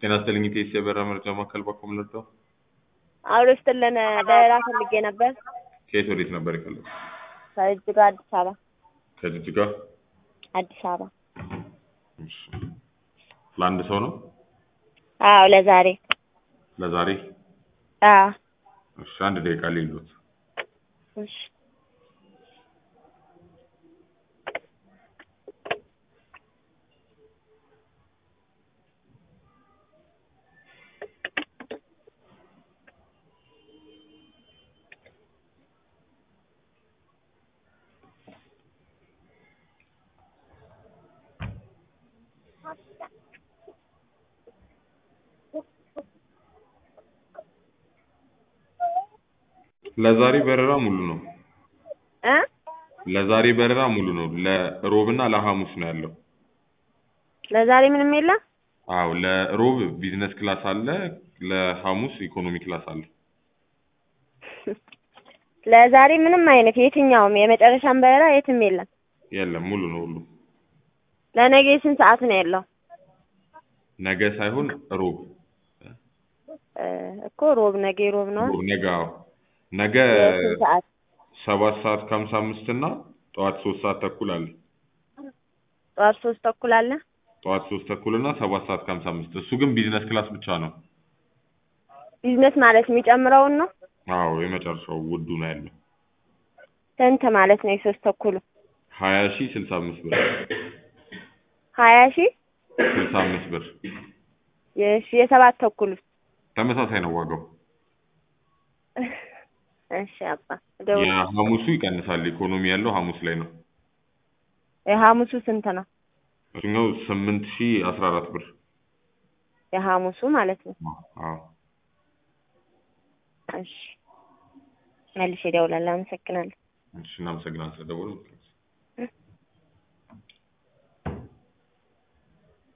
ጤና ይስጥልኝ ኢቴስ የበረራ መረጃ ማዕከል በኩል ልርዳው? አውሎ ስትልን በረራ ፈልጌ ነበር። ከየት ወዴት ነበር የፈለጉት? ከጅጅጋ አዲስ አበባ ከጅጅጋ አዲስ አበባ። እሺ። ለአንድ ሰው ነው? አዎ ለዛሬ ለዛሬ? አዎ እሺ፣ አንድ ደቂቃ ሊሉት እሺ ለዛሬ በረራ ሙሉ ነው። እ ለዛሬ በረራ ሙሉ ነው። ለሮብና ለሐሙስ ነው ያለው። ለዛሬ ምንም የለም። አዎ ለሮብ ቢዝነስ ክላስ አለ፣ ለሐሙስ ኢኮኖሚ ክላስ አለ። ለዛሬ ምንም አይነት የትኛውም የመጨረሻም በረራ የትም የለም። የለም ሙሉ ነው ሁሉ። ለነገ ስንት ሰዓት ነው ያለው? ነገ ሳይሆን ሮብ እ እኮ ሮብ ነገ ሮብ ነው። ሮብ ነገ አዎ ነገ የስንት ሰዓት? ሰባት ሰዓት ከሀምሳ አምስት እና ጠዋት ሶስት ሰዓት ተኩል አለ። ጠዋት ሶስት ተኩል አለ። ጠዋት ሶስት ተኩል እና ሰባት ሰዓት ከሀምሳ አምስት እሱ ግን ቢዝነስ ክላስ ብቻ ነው። ቢዝነስ ማለት የሚጨምረውን ነው። አዎ የመጨረሻው ውዱ ነው ያለው ስንት ማለት ነው? የሶስት ተኩሉ ሀያ ሺህ ስልሳ አምስት ብር ሀያ ሺህ ስልሳ አምስት ብር የሺ የሰባት ተኩሉ ተመሳሳይ ነው ዋጋው። እሺ አባ ደውል። የሐሙሱ ይቀንሳል። ኢኮኖሚ ያለው ሐሙስ ላይ ነው። የሐሙሱ ስንት ነው? እሱኛው ስምንት ሺህ አስራ አራት ብር የሐሙሱ ማለት ነው። አዎ እሺ መልሼ እደውላለሁ። አመሰግናለሁ። እሺ እናመሰግናለን ስለደወሉ